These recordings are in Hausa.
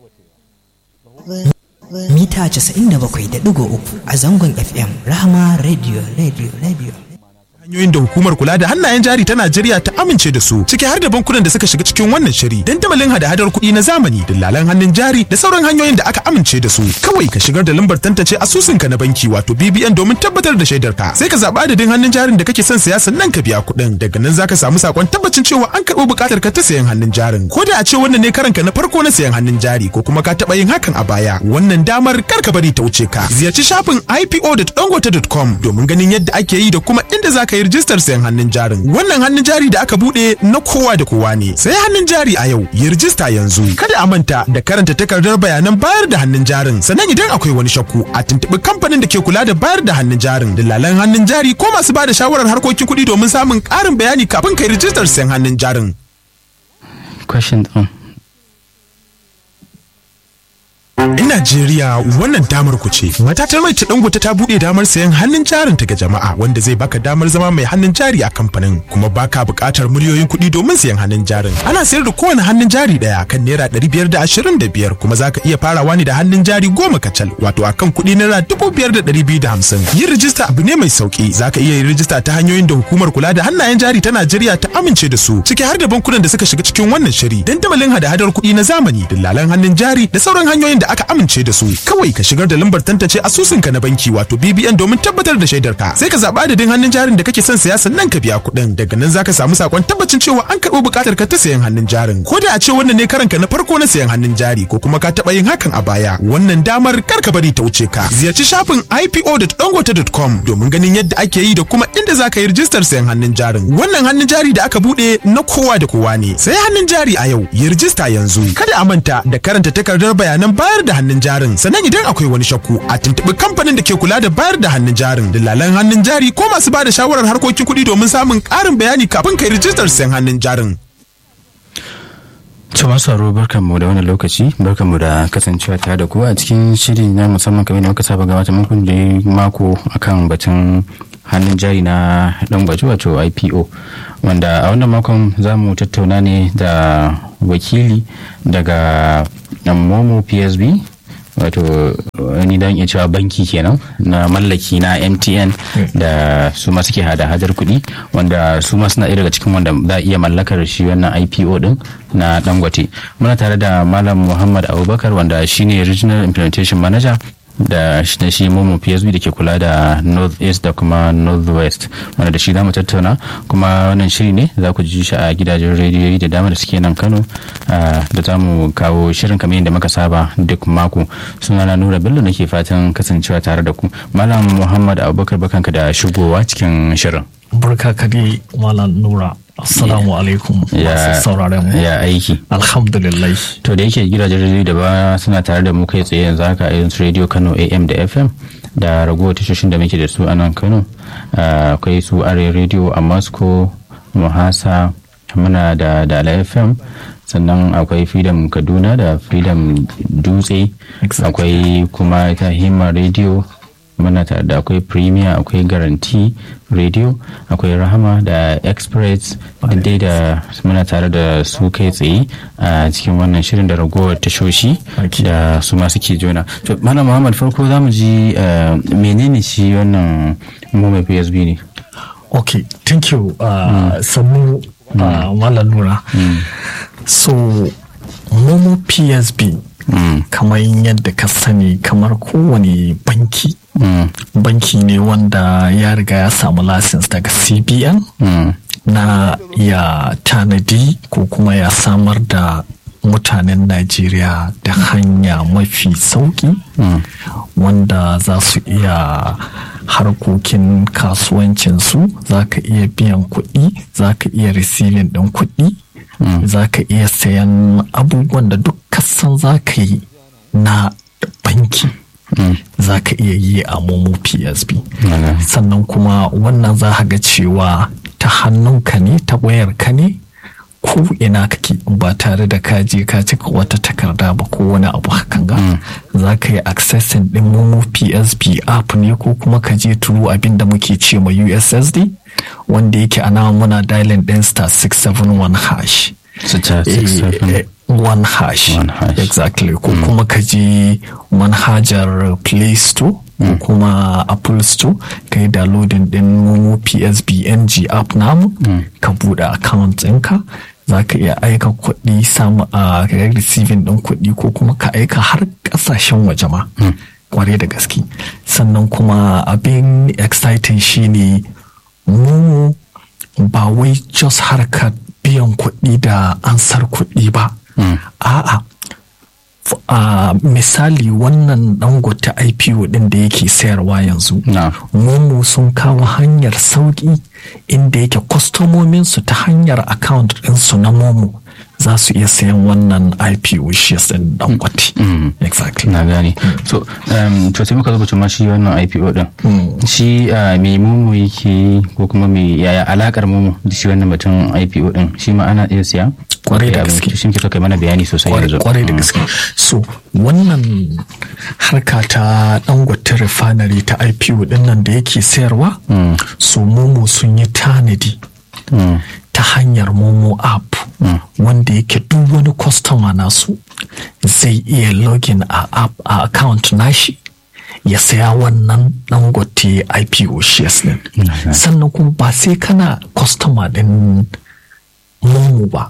mita 97.3 a zangon FM Rahama Radio Radio Radio. hanyoyin da hukumar kula da hannayen jari ta Najeriya ta amince da su ciki har da bankunan da suka shiga cikin wannan shiri dandamalin hada-hadar kuɗi na zamani dillalan hannun jari da sauran hanyoyin da aka amince da su kawai ka shigar da lambar tantance asusunka na banki wato BBN domin tabbatar da shaidar ka sai ka zaɓi adadin hannun jarin da kake son siya sannan ka biya kuɗin daga nan zaka samu sakon tabbacin cewa an karɓo buƙatar ka ta sayan hannun jarin ko da a ce wannan ne karanka na farko na sayan hannun jari ko kuma ka taɓa yin hakan a baya wannan damar kar ka bari ta wuce ka ziyarci shafin ipo.dangote.com domin ganin yadda ake yi da kuma inda zaka yi rijistar sayan hannun jarin wannan hannun jari da aka bude na kowa da kowa ne sai hannun jari a yau yi rijista yanzu kada a manta da karanta takardar bayanan bayar da hannun jarin sannan idan akwai wani shakku a tuntuɓi kamfanin da ke kula da bayar da hannun jarin dillalan hannun jari ko masu ba da shawarar harkokin kuɗi domin samun ƙarin bayani kafin kai rijistar sayan hannun jarin question on 'Yan Najeriya wannan damar ku ce. Matatar mai ta dangote ta buɗe damar sayan hannun jarin ta ga jama'a wanda zai baka damar zama mai hannun jari a kamfanin kuma baka buƙatar miliyoyin kuɗi domin sayan hannun jarin. Ana sayar da kowane hannun jari ɗaya kan naira ɗari biyar da ashirin da biyar kuma zaka iya farawa ne da hannun jari goma kacal wato akan kuɗi naira dubu biyar da ɗari biyu da hamsin. Yin rijista abu ne mai sauƙi zaka iya yin rijista ta hanyoyin da hukumar kula da hannayen jari ta Najeriya ta amince da su ciki har da bankunan da suka shiga cikin wannan shiri dandamalin hada-hadar kuɗi na zamani dillalan hannun jari da sauran hanyoyin da aka amince da su kawai ka shigar da lambar tantance asusunka na banki wato BBN domin tabbatar da shaidar ka sai ka zaɓi adadin hannun jarin da kake son saya sannan ka biya kuɗin daga nan zaka samu sakon tabbacin cewa an karɓo buƙatar ka ta sayan hannun jarin ko da a ce wannan ne karanka na farko na sayan hannun jari ko kuma ka taɓa yin hakan a baya wannan damar kar ka bari ta wuce ka ziyarci shafin ipo.dangote.com domin ganin yadda ake yi da kuma inda zaka yi rijistar sayan hannun jarin wannan hannun jari da aka buɗe na kowa da kowa ne sai hannun jari a yau yi rijista yanzu kada a manta da karanta takardar bayanan bayar da hannun jarin sannan idan akwai wani shakku a tuntuɓi kamfanin da ke kula da bayar da hannun jarin dillalan hannun jari ko masu ba da shawarar harkokin kuɗi domin samun ƙarin bayani kafin kai rijistar sayan hannun jarin. to masu haro barkanmu da wannan lokaci barkanmu da kasancewa tare da ku a cikin shiri na musamman kamar da muka saba gabata muku da mako akan batun hannun jari na dan gwaji wato ipo wanda a wannan makon za mu tattauna ne da wakili daga momo psb wato wani dan iya cewa banki kenan na mallaki na mtn da su ma suke hada hadar kuɗi wanda su ma suna daga cikin wanda za a iya mallakar shi wannan ipo din na dangote muna tare da malam muhammad abubakar wanda shine regional implementation manager da shi shi momo psb da ke kula da north east da kuma north west wanda da shi za mu tattauna kuma wannan shiri ne za ku ji shi a gidajen rediyoyi da dama da suke nan kano da za mu kawo shirin kamar yadda muka saba duk mako suna na nura bello nake fatan kasancewa tare da ku malam muhammad abubakar bakanka da shigowa cikin shirin barka ka dai malam nura assalamu alaikum masu sauraren mu ya aiki alhamdulillah to da yake gidajen rediyo da ba suna tare da mu kai tsaye yanzu haka irin su radio kano am da fm da ragowar tashoshin da muke da su a nan kano akwai su are radio a moscow muhasa muna da dala fm sannan akwai freedom kaduna da freedom dutse akwai kuma ta hima radio muna tare da akwai premier akwai garanti radio akwai rahama da express dai da muna tare da su kai tsaye a cikin wannan shirin da ragowar tashoshi da su ma suke jona to mana muhammad farko za mu ji menene shi wannan mummy psb ne ok thank you uh, sannu uh, malam nura so momo psb Mm. kamar yadda ka sani kamar kowane banki mm. banki ne wanda ya riga ya samu lasins daga cbn mm. na ya tanadi ko kuma ya samar da mutanen najeriya da hanya mafi sauki wanda za su iya harkokin kasuwancinsu za ka iya biyan kuɗi za ka iya receiving ɗin kuɗi Mm. za ka iya sayan abubuwan da duk kasan za ka yi na banki mm. za ka iya yi a momo psb mm. sannan kuma wannan za ga cewa ta hannunka ne ta wayarka ne ko ina kake ba tare da ka je ka cika wata takarda ba ko wani abu hakan ga za ka yi accessing din momo psb app ne ko kuma ka je turu abin da muke ce ma ussd wanda yake ana muna dialing din star 671 hash Star Eh, 677. eh, one hash One hash. exactly ko kuma ka je manhajar play store ko kuma apple store ka yi downloading din momo psbng app namu ka bude account ɗinka za ka iya aika kuɗi samu a ka yi receiving ɗin kuɗi ko kuma ka aika har ƙasashen waje ma kwarai da gaske sannan kuma abin exciting shine mu ba wai just harkar biyan kuɗi da ansar kuɗi ba a'a f- a misali wannan dangote ipo din da yake sayarwa yanzu Na. momo sun kawo hanyar sauƙi inda yake kwastomominsu ta hanyar account ɗinsu na momo za su iya sayan wannan ipo shares ɗin dangote exactly na gane so um, to sai muka zo bacin ma shi wannan IPO din shi uh, me momo yake yi ko kuma me yaya alakar momo da shi wannan batun IPO din shi ma ana iya siya Kwarai da Ya, gaske. shi muke so kai mana bayani sosai Kwarai- yanzu kwarai da Mm. gaske so wannan harka ta dangote refinery ta ipo din nan da yake sayarwa so momo sun yi tanadi Mm. ta hanyar momo app wanda yake duk wani kwastama nasu zai iya login a app a account nashi ya saya wannan dangote ipo shares din sannan kuma ba sai kana kwastama din momo ba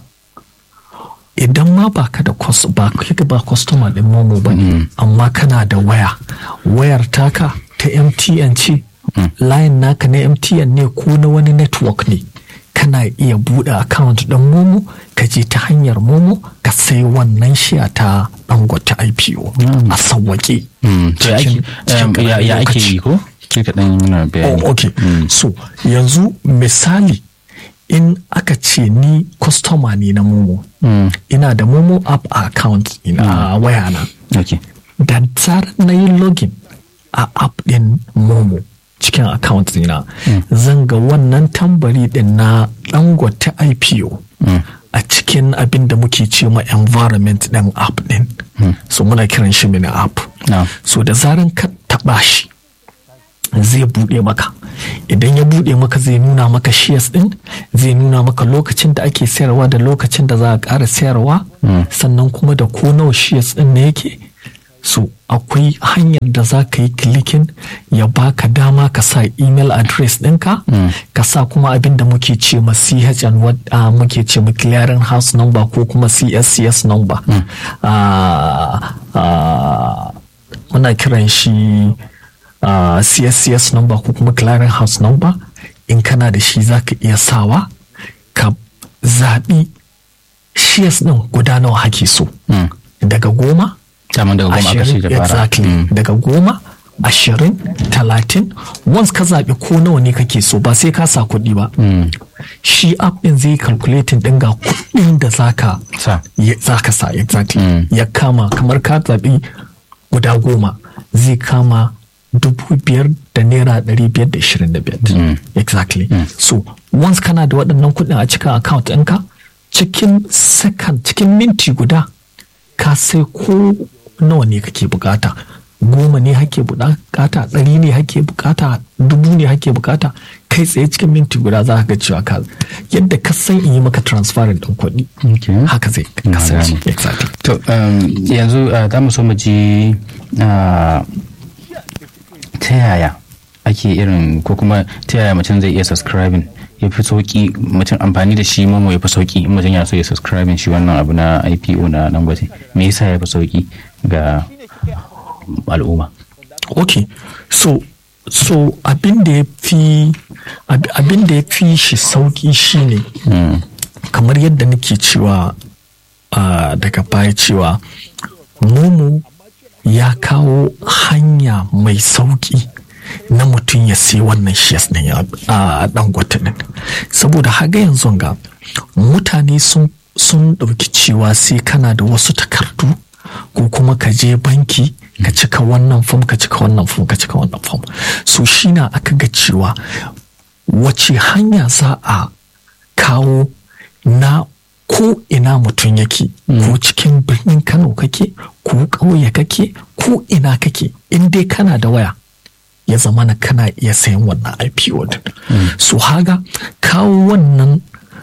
idan ma ba ka da kwas ba ka ba customer din momo ba ne amma kana da waya wayar taka ta mtn ce line naka na mtn ne ko na wani network ne kana iya buɗe account ɗin momo ka je ta hanyar momo ka sai wannan shiya ta dangote ipo a sawwaƙe Mm. To ya ake- um, ya ya ake yi ko ke kaɗan yana bayani Oh, okay. So, yanzu misali in aka ce ni customer ne na Momo. Ina da Momo app a account ina a wayana. okay Da zarar na yi login a app din Momo cikin account dina zan ga wannan tambari din na dangote IPO a cikin abin da muke ce ma environment din app din. So muna kiran shi mini app. Na. So da zaran ka taɓa shi zai buɗe maka idan ya buɗe maka zai nuna maka shares ɗin zai nuna maka lokacin da ake sayarwa da lokacin da za a ƙara sayarwa sannan kuma da ko nawa shares ɗin ne yake so akwai hanyar da za ka yi klikin ya baka dama ka sa email address ɗinka ka sa kuma abin da muke ce ma chn what uh, muke ce ma clearing house number ko kuma cscs number Ah, ah, muna kiran shi uh, CSCS number ko kuma clearing house number in kana da shi za ka iya sawa ka zaɓi shares ɗin guda nawa hake so daga goma daman daga goma aka ce da fara exactly Mm. daga goma ashirin talatin once ka zaɓi ko nawa ne kake so ba sai ka sa kuɗi ba shi app ɗin zai calculating ɗin ga kuɗin da zaka Sa. ya- zaka sa exactly ya kama kamar ka zaɓi guda goma zai kama dubu biyar da naira ɗari biyar da ishirin da biyar exactly so once kana da waɗannan kuɗin a cikin account ɗinka cikin second cikin minti guda ka sai ko nawa ne kake bukata goma ne hake bukata ɗari ne hake bukata dubu ne hake bukata kai tsaye cikin minti guda za ka ga cewa ka yadda ka san in yi maka transferring ɗin kuɗi Okay. haka zai Na kasance gane. exactly to um, yanzu uh, za mu so mu ji uh, ta yaya ake irin ko kuma ta yaya mutum zai iya subscribing ya fi sauki mutum amfani da shi momo ya fi sauki in mutum yana so ya subscribing shi wannan abu na IPO na Dangote me yasa ya fi sauki ga al'umma ok so so abin da ya fi ab- abin da ya fi shi sauki shine kamar yadda nake cewa ah, daga baya cewa momo ya kawo hanya mai sauki na mutum ya sai wannan shares din ya- a dangote din saboda haga yanzu ga mutane sun sun ɗauki cewa sai kana da wasu takardu ko kuma ka je banki ka cika wannan fom ka cika wannan fom ka cika wannan fom so shi na aka ga cewa wace hanya za a kawo na ko ina mutum yake ko cikin birnin kano kake ko ƙauye kake ko ina kake in dai kana da waya ya zama na kana iya sayan wannan IPO din. So haga kawo wannan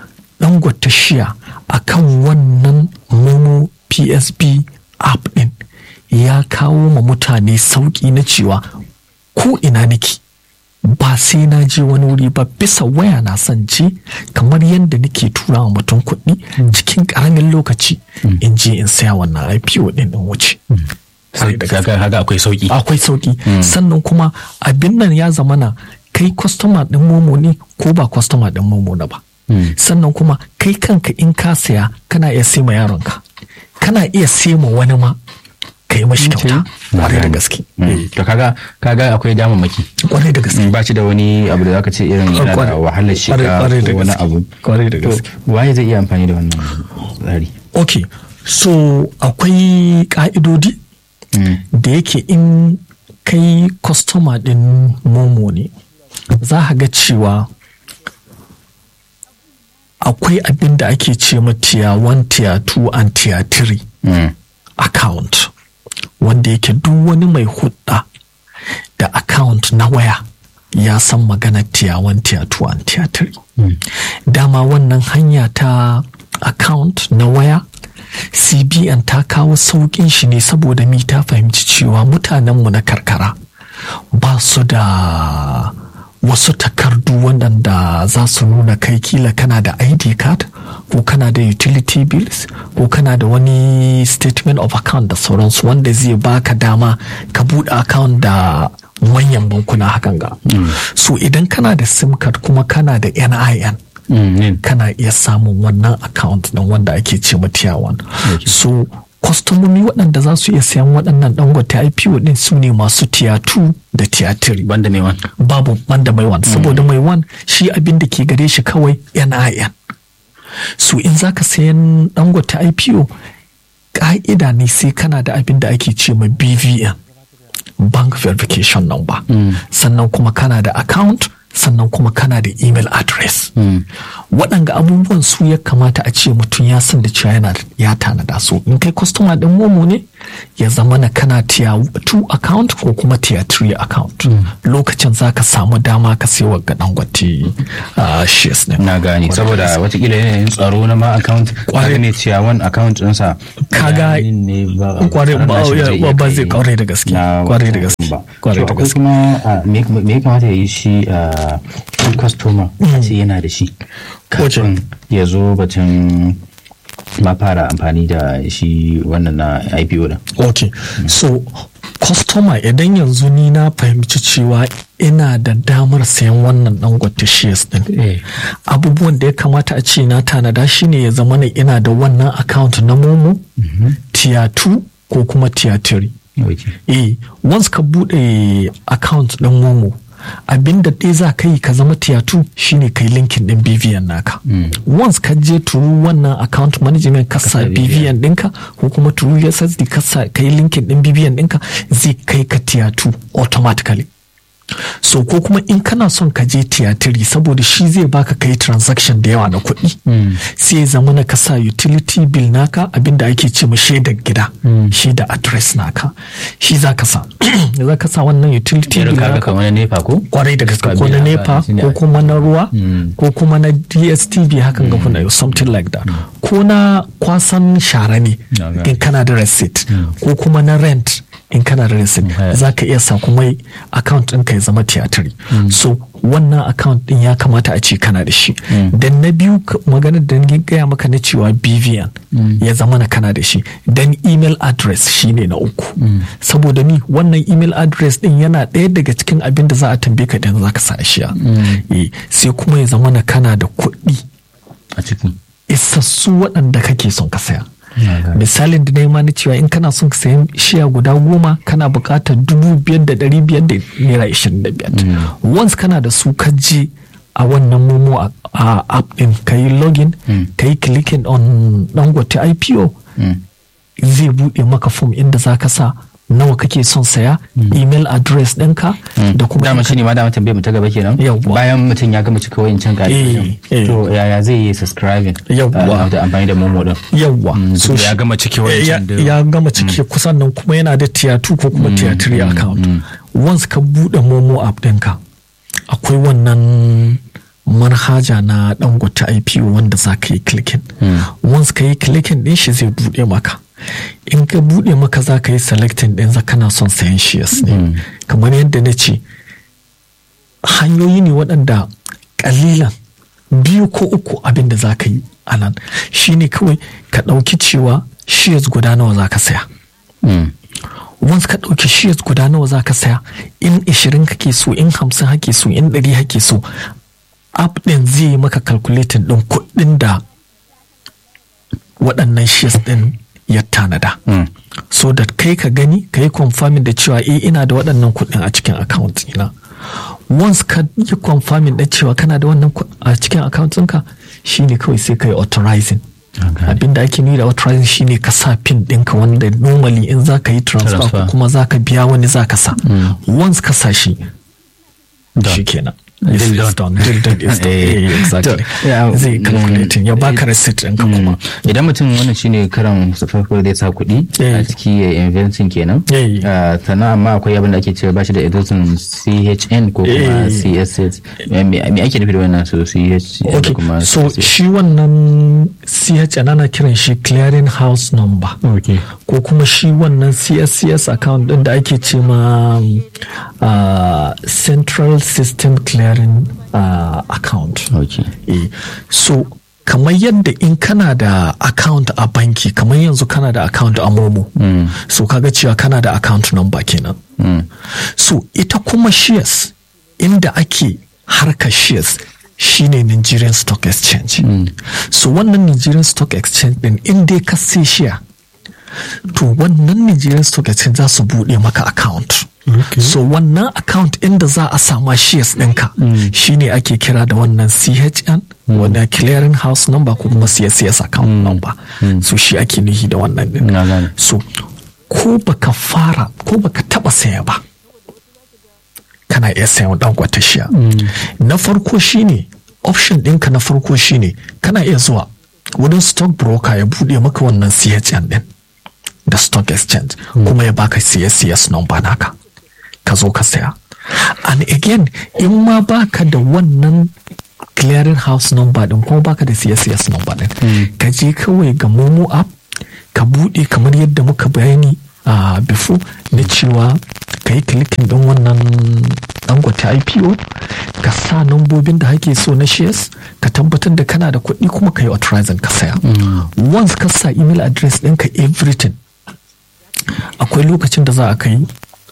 dangote shiya akan wannan momo psb app din ya kawo ma mutane sauƙi na cewa ko ina nake ba sai na je wani wuri ba bisa waya na son je kamar yadda nake tura wa mutum kuɗi cikin ƙaramin lokaci in je in saya wannan ipo ɗin in wuce kaga haka akwai sauki akwai sauki sannan kuma abin nan ya zamana kai kwastoma ɗin momo ne ko ba kwastoma ɗin momo na ba sannan kuma kai kanka in ka saya kana iya sai ma yaronka kana iya sai ma wani ma ka yi mashi kyauta kwarai da gaske to kaga kaga akwai damammaki kwarai da gaske ba shi da wani abu da zaka ce irin yana da wahalar shiga Kwarai da ko wani gaske. abu Kwarai da To, gaske. waye zai iya amfani da wannan tsari ok so akwai ka'idodi da yake in kai kwastoma din momo ne za ka ga cewa akwai abin da ake ce ma tier 1 tier 2 and tier 3 Mm. account wanda yake duk wani mai hudda da account na waya ya san magana tier 1 tier 2 and tier 3 dama wannan hanya ta account na waya cbn ta kawo sauƙin shi ne saboda mi ta fahimci cewa mutanenmu na karkara ba su da wasu takardu waɗanda za su nuna kai kila kana da id card ko kana da utility bills ko kana da wani statement of account da sauransu wanda zai baka dama ka buɗe account da manyan bankuna hakan ga so idan kana da sim card kuma kana da nin Mm, nin. kana iya samun wannan account ɗin wanda ake ce ma tier 1 so kwastomomi waɗanda za su iya sayan waɗannan dangote ipo ɗin su ne masu tier 2 da tier 3 banda mai wani babu banda mai wan saboda mai wan shi abin da ke gare shi kawai nin so in za ka sayan dangote ipo ƙa'ida ne sai kana da abin da ake ce ma bvn bank verification number sannan kuma kana da account sannan kuma kana da email address waɗanga abubuwan su ya kamata a ce mutum ya san da cewa yana da- ya tanada su in kai customer ɗin momo ne ya zama na kana tier 2 account ko kuma tier 3 account lokacin za ka samu dama ka sai wa ga dangote uh, shares ne na gane saboda watakila yanayin tsaro na ma account kwarai ne cewa wani account ɗinsa Kaga- bayanin ne ba Kwarai ba- nashi zai iya ba kai zai- kwarai da gaske. na Kwarai da wancan gaske. ba. Kwarai To, da akwai gaske. kuma ah, me me ya kamata ya yi shi a shi customer a ce yana da shi kafin ya zo batun ma fara amfani da shi wannan na IPO da ok so customer idan yanzu ni na fahimci cewa ina da damar sayan wannan dangote shares din Eh. abubuwan da ya kamata a ce na tanada shine ya zama na ina da wannan account na momo tier 2 ko kuma tier 3 eh once ka bude account din momo abinda ɗaya za ka yi ka zama tier 2 shine kai linkin din bvn naka once ka je turu wannan account management ka sa bvn ɗinka ko kuma turu ussd ka sa kai linkin din bvn ɗinka zai kai ka tier 2 automatically so ko kuma in kana son ka je tier 3 saboda shi zai baka kai transaction da yawa na kuɗi sai ya zama na ka sa utility bill naka abinda ake ce ma shaidar gida shaidar address naka shi za ka sa za ka sa wannan utility irin bill kaga naka kamar na nepa ko kwarai da gaske Ka ko na biya nepa ba, shine ko kuma na ruwa ko kuma na dstv hakan ga kuna something like that ko na kwasan shara ne Na gane. in kana da receipt ko kuma na rent in kana da receipt haya. za ka iya sa kuma account ɗinka ya zama tiyatiri so wannan account ɗin ya kamata a ce kana da shi dan na biyu k- maganar da ni gaya maka na cewa bvn ya zama na kana da shi dan email address shine na uku saboda ni wannan email address ɗin yana ɗaya daga cikin abin da za a tambaye ka idan za ka sa shi sai kuma ya zama na kana da kuɗi a ciki isassu waɗanda kake son ka saya Na gane. misalin da na yi ma na cewa in kana son ka sayan shiya guda goma kana buƙatar dubu biyar da ɗari biyar da naira ishirin da biyar once kana da su ka je a wannan momo a- a app ɗin ka yi login ka yi clicking on dangote ipo zai buɗe maka form inda za ka sa nawa kake son saya email address ɗinka da kuma dama shi ne ma dama tambayar mu ta gaba kenan Yawwa. bayan mutum ya gama cika wayancan Eh, eh. ka'idojin to yaya zai yi subscribing Yawwa. ah, da amfani da momo din yawwa so shi- ya gama cike ya, wancan da ya gama cike kusan nan kuma yana da tier 2 ko kuma tier 3 account once ka bude momo app ɗinka akwai wannan manhaja na dangote ipo wanda za ka yi clicking once ka yi clicking din shi zai bude maka in ka bude maka za ka yi selecting din za kana son sayan shares ne kamar yadda na ce hanyoyi ne waɗanda ƙalilan biyu ko uku abin da za ka yi a nan shine kawai ka ɗauki cewa shares guda nawa za ka saya once ka ɗauki shares guda nawa za ka saya in 20 kake so in 50 hake so in 100 hake so app ɗin zai yi maka calculating ɗin kuɗin da waɗannan shares ɗin ya tanada so that kai ka gani ka yi confirming da cewa eh ina da waɗannan kuɗin a cikin account ina once ka yi confirming da cewa kana da wannan a cikin account ɗinka shine kawai sai ka yi authorizing abinda ake nuni da authorizing shine ka sa pin ɗinka wanda normally in za ka yi transfer ko kuma za ka biya wani za ka sa once ka sa shi shi kenan Deal It's done. done. Deal done is done. Eh. Eh, exactly. Yeah, Zai mm, calculating ya baka receipt ɗinka kuma. idan mutum wannan shine karan su farko da ya sa kuɗi Eh. a ciki ya investing kenan Eh. Ah, sannan amma akwai abin da ake cewa bashi da editing CHN ko kuma Eh. CSS me me ake nufi da wannan su CHN da Okay, kuma so CSS? shi wannan CHN ana kiran shi clearing house number. Okay. Ko kuma shi wannan CSCS account ɗin da ake ce ma um, uh, Central System Clearing uh, Account. Okay. Eh, so kamar yadda in kana da account a banki kamar yanzu kana da account a momo so kaga cewa kana da account number kenan so ita kuma shares inda ake harkar shares shine Nigerian Stock Exchange so wannan Nigerian Stock Exchange din in dai ka sai share to wannan Nigerian Stock Exchange za su buɗe maka account so wannan account inda za a sama shares ɗinka shine ake kira da wannan CHN wanda clearing house number ko kuma CSCS account number so shi ake nuhi da wannan din Na gane. so ko baka fara ko baka taba saya ba kana iya sayan dan shiya na farko shine option ɗinka na farko shine kana iya zuwa wurin stock broker ya buɗe maka wannan CHN din da stock exchange kuma ya baka CSCS number naka ka zo ka saya and again in ma baka da wannan clearing house number din kuma baka da CSCS number din ka je kawai ga momo app ka bude kamar yadda muka bayani a before na cewa ka yi clicking din wannan dangote IPO ka sa nambobin da hake so na shares ka tabbatar da kana da kuɗi kuma ka yi authorizing ka saya once ka sa email address ɗinka everything akwai lokacin da za a kai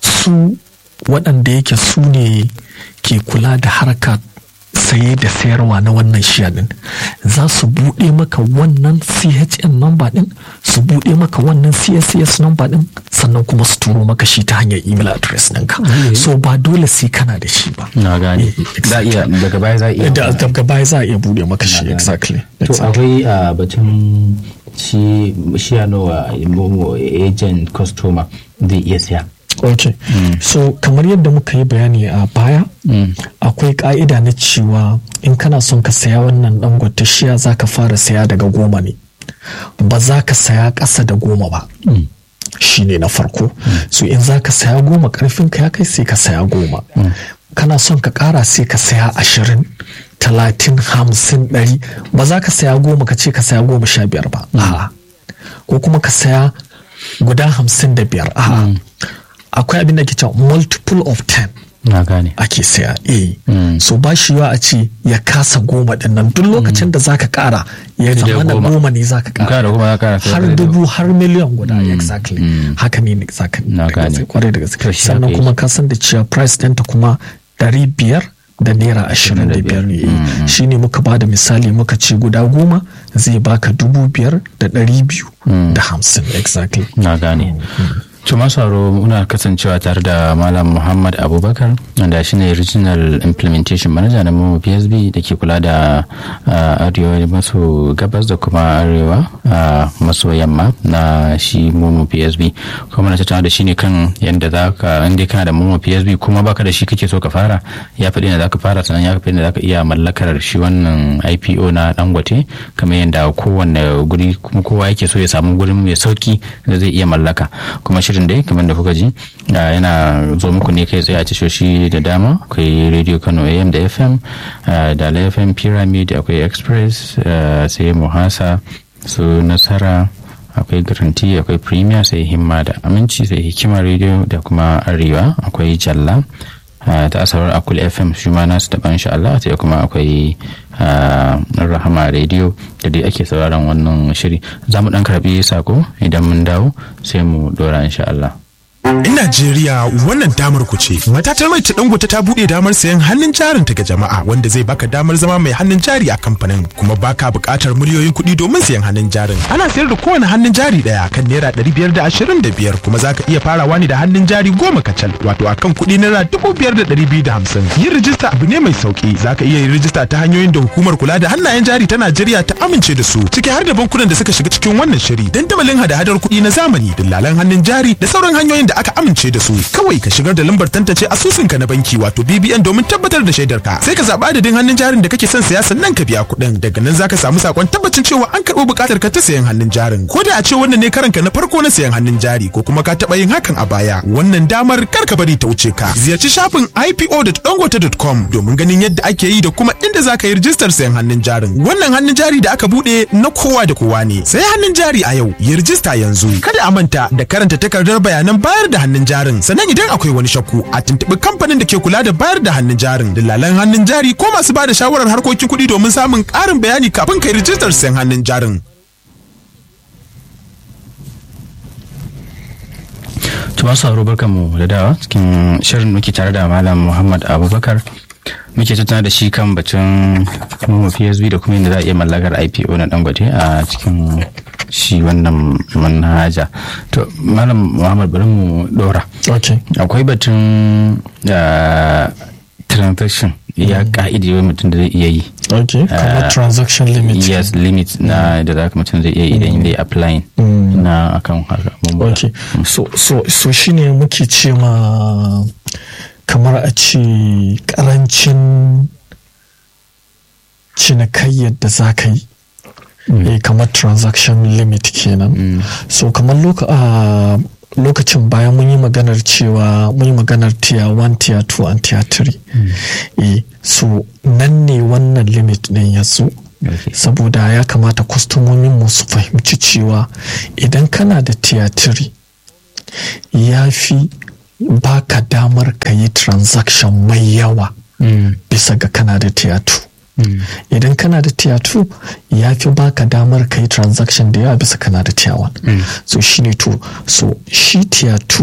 su waɗanda yake su ne ke kula da harka saye da sayarwa na wannan shiya din za su buɗe maka wannan chn number din su buɗe maka wannan cscs number din sannan kuma su turo maka shi ta hanyar email address ɗinka so ba dole sai kana da shi ba na gane Eh, za a iya daga baya za a iya da daga baya za a iya buɗe maka shi gane. exactly to akwai a batun shi shi ya nawa momo agent customer zai iya siya ok so kamar yadda muka yi bayani a baya akwai ka'ida na cewa in kana son ka saya wannan dangote shiya za ka fara saya daga goma ne ba za ka saya ƙasa da goma ba shi ne na farko so in za ka saya goma karfin ka ya kai sai ka saya goma kana son ka ƙara sai ka saya ashirin talatin hamsin ɗari ba za ka saya goma ka ce ka saya goma sha biyar ba a'a ko kuma ka saya guda hamsin da biyar a'a akwai abin da ke cewa multiple of ten na gane ake saya eh so ba shi yiwa a ce ya kasa goma din nan duk lokacin da zaka kara ya Sai dai zama na goma. goma ne zaka Kara kara kuma ya kara sai har ka dubu har miliyan guda exactly haka ne exactly Na da gaske, gane. kwarai da To gaske shi sannan haka kuma yake. ka san da cewa price ɗinta kuma ɗari biyar da naira ashirin da biyar ne shi ne muka ba da misali muka ce guda goma zai baka dubu biyar da ɗari biyu da hamsin exactly na gane to masu haro muna kasancewa tare da malam muhammad abubakar wanda shi ne regional implementation manager na momo psb da ke kula da ah, arewa maso gabas da kuma arewa ah, maso yamma na shi momo psb kuma na tattauna da shi ne kan yadda za ka inda kana da momo psb kuma baka da shi kake so ka fara ya faɗi da za ka fara sannan ya faɗi da za ka iya mallakar shi wannan ipo na dangote kamar yadda kowanne guri kuma kowa yake so ya samu gurin mai sauki da zai iya mallaka kuma shirin shirin dai kamar da kuka ji yana zo muku ne kai tsaye a tashoshi da dama akwai radio kano am da fm da fm pyramid akwai express sai muhasa su nasara akwai garanti akwai premier sai himma da aminci sai hikima radio da kuma arewa akwai jalla ta asabar akul fm shi ma nasu daban insha Allah sai kuma akwai rahama radio da dai ake sauraron wannan shiri za mu dan karbi sako idan mun dawo sai mu dora insha Allah In Najeriya wannan damar ku ce. Matatar mai ta dangote ta buɗe damar sayan hannun jarin ta ga jama'a wanda zai baka damar zama mai hannun jari a kamfanin kuma baka buƙatar miliyoyin kuɗi domin sayan hannun jarin. Ana sayar da kowane hannun jari ɗaya kan naira ɗari biyar da ashirin da biyar kuma zaka iya farawa ne da hannun jari goma kacal wato akan kuɗi naira dubu biyar da ɗari biyu da hamsin. Yin rijista abu ne mai sauƙi zaka iya yin rijista ta hanyoyin da hukumar kula da hannayen jari ta Najeriya ta amince da su ciki har da bankunan da suka shiga cikin wannan shiri dandamalin hada-hadar kuɗi na zamani dillalan hannun jari da sauran hanyoyin da aka amince da su kawai ka shigar da lambar tantance asusunka na banki wato BBN domin tabbatar da shaidar ka sai ka zaɓa adadin hannun jarin da kake son saya sannan ka biya kuɗin daga nan zaka samu sakon tabbacin cewa an karɓo buƙatar ka ta sayan hannun jarin ko da a ce wannan ne karanka na farko na sayan hannun jari ko kuma ka taɓa yin hakan a baya wannan damar kar ka bari ta wuce ka ziyarci shafin ipo.dangote.com domin ganin yadda ake yi da kuma inda zaka yi rijistar sayan hannun jarin wannan hannun jari da aka buɗe na kowa da kowa ne sai hannun jari a yau yi rijista yanzu kada a manta da karanta takardar bayanan bayar da hannun jarin sannan idan akwai wani shakku a tuntuɓi kamfanin da ke kula da bayar da hannun jarin dillalan hannun jari ko masu ba da shawarar harkokin kuɗi domin samun ƙarin bayani kafin kai rijistar sayan hannun jarin. Tuma sauro barkanmu da dawa cikin shirin muke tare da Malam Muhammad Abubakar muke tattauna da shi kan batun kuma PSB da kuma yadda za a iya mallakar IPO na Dangote a cikin shi wannan manhaja to malam muhammad bari mu dora akwai batun transaction ya ka'idi wai mutum da zai iya yi ok kamar transaction limit yes limit na da za mutum zai iya yi idan zai applying na akan haka ok so so so shine muke ce ma kamar a ce karancin cinikayyar da za ka yi Mm. eh kamar transaction limit kenan mm. so kamar loka, uh, lokacin bayan mun yi maganar cewa mun yi maganar tier 1 tier 2 and tier 3 mm. eh so nan ne wannan limit din ya zo okay. saboda ya kamata kwastomomin mu su fahimci cewa idan kana da tier 3 ya fi baka damar ka yi transaction mai yawa bisa ga kana da tier 2 Mm. idan kana da tier 2 ya fi baka damar ka yi transaction da yawa bisa kana da tier 1 mm. so shi ne to so shi tier 2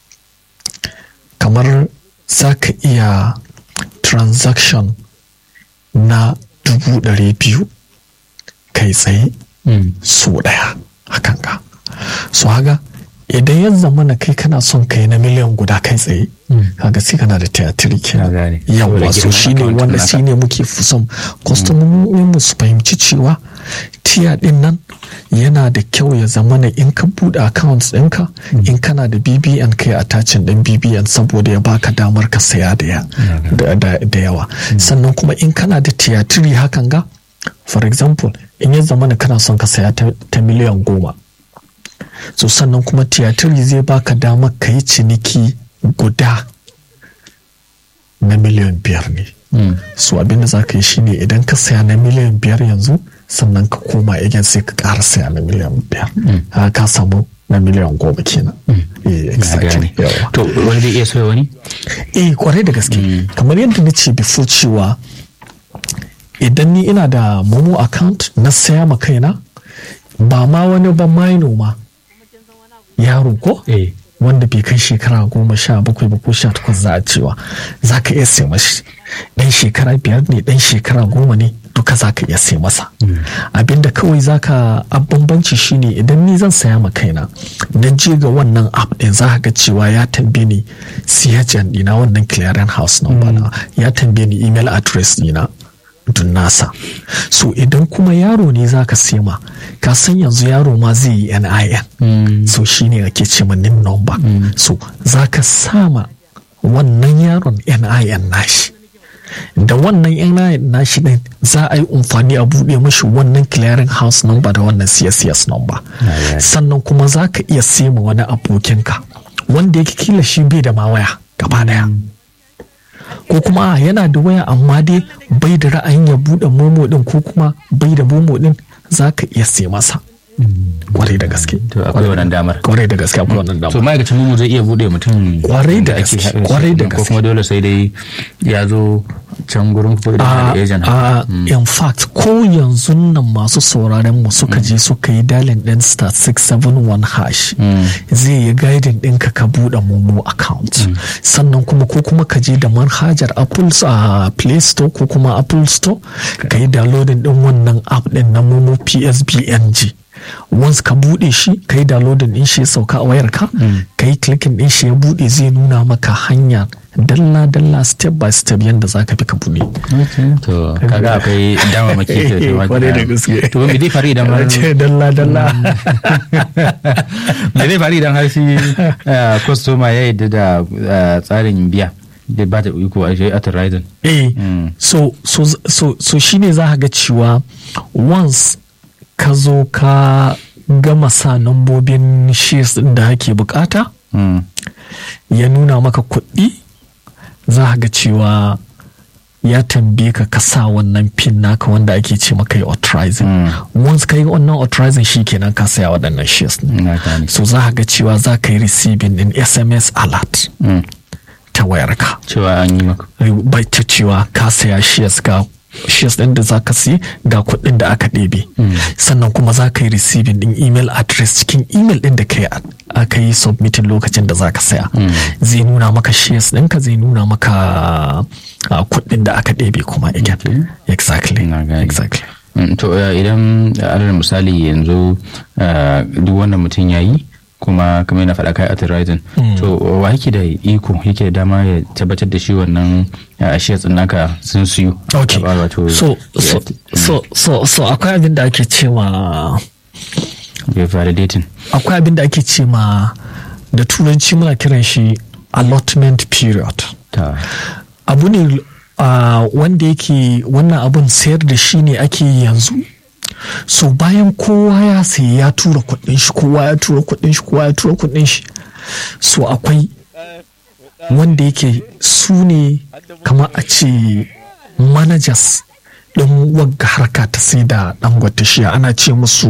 kamar za ka iya transaction na dubu ɗari biyu kai tsaye mm. so ɗaya hakan ka so haka idan ya zama na kai kana son kai na miliyan guda kai tsaye kaga sai kana da tiyatiri kenan yawa so shine wanda shine muke son kwastomomin mu su fahimci cewa tiya din nan yana da kyau ya zama na in ka bude accounts ɗinka in kana da bbn kai attachin ɗin bbn saboda ya baka damar ka saya da yawa sannan kuma in kana da tiyatiri hakan ga for example in ya zama na kana son ka saya ta miliyan goma so sannan kuma tiyatiri zai baka damar ka yi ciniki guda na miliyan biyar ne mm. so abinda za ka yi shine idan ka saya na miliyan biyar yanzu sannan ka koma again sai ka ƙara saya na miliyan biyar mm. ka samu na miliyan goma kenan mm. eh exactly to wani zai iya soya wani eh kwarai da gaske kamar yadda na ce before cewa idan ni ina da momo account na saya ma kaina ba ma wani ba maino ma yaro ko eh wanda bai kai shekara goma sha bakwai ba ko sha takwas za a cewa za ka iya sai mashi dan shekara biyar ne dan shekara goma ne duka za ka iya sai masa abinda kawai za ka bambanci shine idan ni zan saya ma kaina na je ga wannan app din za ka ga cewa ya tambaye ni siyajan dina wannan clearing house number na ya tambaye ni email address dina dun nasa so idan kuma yaro ne za ka sema ka san yanzu yaro ma zai yi nin mm. so shine ake ce ma nim number mm. so za ka sama wannan yaron nin nashi da wannan nin nashi din za a yi amfani a buɗe mashi wannan clearing house number da wannan css number sannan kuma za ka iya sema wani abokinka wanda yake kila shi bai da ma waya gaba daya ko kuma a, yana da waya amma dai bai da ra'ayin ya bude momo din ko kuma bai da momo din za ka iya sai masa kwarai da gaske to akwai wannan damar kwarai da gaske akwai wannan to damar ma'aikacin mu zai iya bude mutum Kwarai da ake gaske, haɗa shi kwarai da ko gaske. kuma dole sai dai ya zo can gurin ko da a agent a in fact ko yanzu nan masu sauraren mu suka je suka yi dalin din star 671 hash zai yi guiding ɗinka ka buɗe momo account sannan kuma ko kuma ka je da manhajar apple a play store ko kuma apple store ka yi downloading din wannan app din na momo psbng once ka bude shi ka yi downloading din shi ya sauka a wayarka ka yi clicking din shi ya bude zai nuna maka hanya dalla dalla step by step yadda za ka bi ka bude to kaga akwai dama maki da Eh, ta kwarai da gaske. to me zai faru idan har ce dalla dalla me zai faru idan har shi customer ya yadda da eh, tsarin biya da ba ta iko a shi authorizing eh Mm. so so so so shine za ka ga cewa once ka zo ka gama sa nambobin shares din da ake bukata Mm. ya nuna maka kuɗi za ka ga cewa ya tambaye ka ka sa wannan pin naka wanda ake ce maka yi authorizing once ka yi wannan authorizing shi kenan ka saya waɗannan shares din na gane so za ka ga cewa za ka yi receiving din sms alert Mm. ta wayarka cewa an yi maka bai ta cewa ka saya shares ga shares ɗin da za ka siya ga kuɗin da aka ɗebe sannan kuma za ka yi receiving ɗin email address cikin email ɗin da ka yi aka yi submitting lokacin da za ka saya zai nuna maka shares ɗinka zai nuna maka ah, kuɗin da aka ɗebe kuma again exactly Na gane. exactly Mm, to eh, idan eh, alal misali yanzu eh, duk wannan mutum ya yi kuma kamar yana faɗa kai authorizing to wa yake da iko yake da dama ya tabbatar da shi wannan eh, shares ɗin naka sun siyu okay Taɓa wato so so so so so akwai abin da ake cewa ya validating akwai abin da ake ce ma da turanci muna kiran shi allotment period ta abu ne ah, wanda yake wannan abun sayar da shi ne ake yi yanzu so bayan kowa ya sayi ya tura kudin shi kowa ya tura kudin shi kowa ya tura kudin shi so akwai wanda yake su ne kamar a ce managers ɗin wagga harka ta sai da dangote shi ana ce musu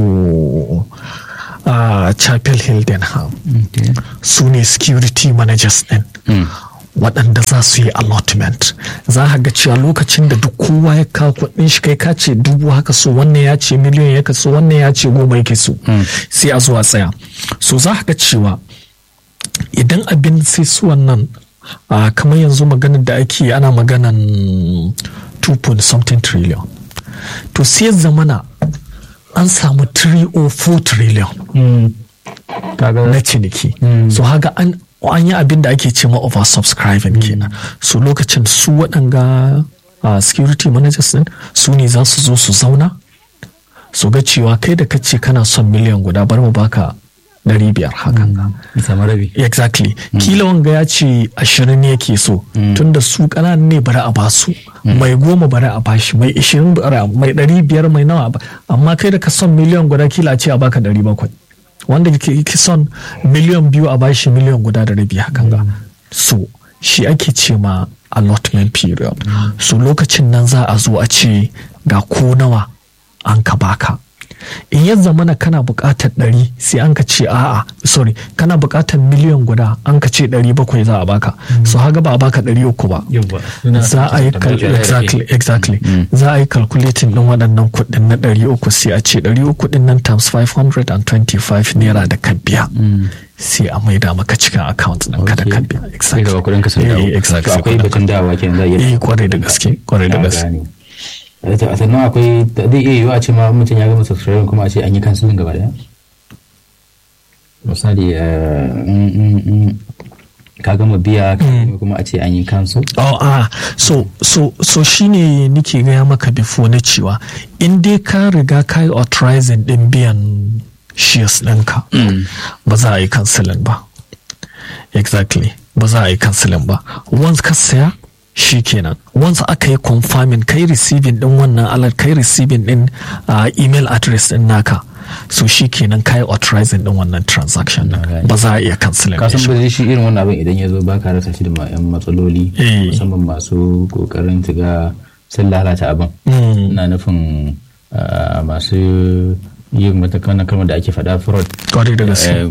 a chapel hildenham su ne security managers ɗin waɗanda za su yi allotment za a ga cewa lokacin da duk kowa ya kawo kuɗin shi kai ka ce dubu haka so wannan ya ce miliyan ya so wannan ya ce goma yake so sai a zo a tsaya so za a ga cewa idan abin sai su wannan a kamar yanzu maganar da ake yi, ana maganan 2 point something trillion to sai zamana an samu 3 or 4 trillion na ciniki so haga an an yi abin da ake ce ma oversubscribing kenan so lokacin su waɗanga uh, security managers din su ne za su zo su zauna su ga cewa kai da kace kana son miliyan guda bar mu baka ɗari biyar hakan samu rabi exactly kila wanga ya ce ashirin ne yake so tunda su ƙananan ne bari a basu mai goma bari a bashi mai ishirin bari a- mai ɗari biyar mai nawa a ba- amma kai da ka son miliyan guda kila a ce a baka ɗari bakwai wanda ke ke son miliyan biyu a bashi miliyan guda da rabi hakan ga so shi ake ce ma allotment period so lokacin nan za a zo a ce ga ko nawa an ka baka in ya zamana kana buƙatar ɗari sai an ka ce a'a sorry kana buƙatar miliyan guda an ka ce ɗari bakwai za a baka so haga ba a baka ɗari uku ba za a yi cal- exactly exactly za a yi calculating ɗin waɗannan kuɗin na ɗari uku sai a ce ɗari uku ɗin nan times 525 naira da ka biya sai a maida maka cikin account ɗin ka da ka biya sai gaba kudin ka sun dawo Eh, exactly. To akwai batun dawa kenan za a iya eh kwarai da gaske kwarai da Na gaske gane. Eh, to, a sannan akwai zai iya yiwuwa a ce ma mutum ya gama subscribe kuma a ce an yi cancelling gaba daya misali eh, mm, mm, mm, ka gama biya kuma a ce an yi cancel Oh, ah, so, so, so shine nike gaya maka before na cewa in dai ka riga ka yi authorizing din biyan shares ɗinka ba za a yi cancelling ba exactly ba za a yi cancelling ba once ka saya shi kenan once aka yi confirming kai receiving din wannan alert kai receiving din ah, email address din naka so shi kenan kayi authorizing din wannan transaction din gane. ba za a iya canceling ka din san shi ba shi irin wannan abin idan ya zo baka rasa shi da ma- yan matsaloli Eh. musamman masu kokarin tiga sun lalata abin Mm. ina nufin ah, masu yin matakan kalmar da ake faɗa fraud Kwarai da gaske. Eh,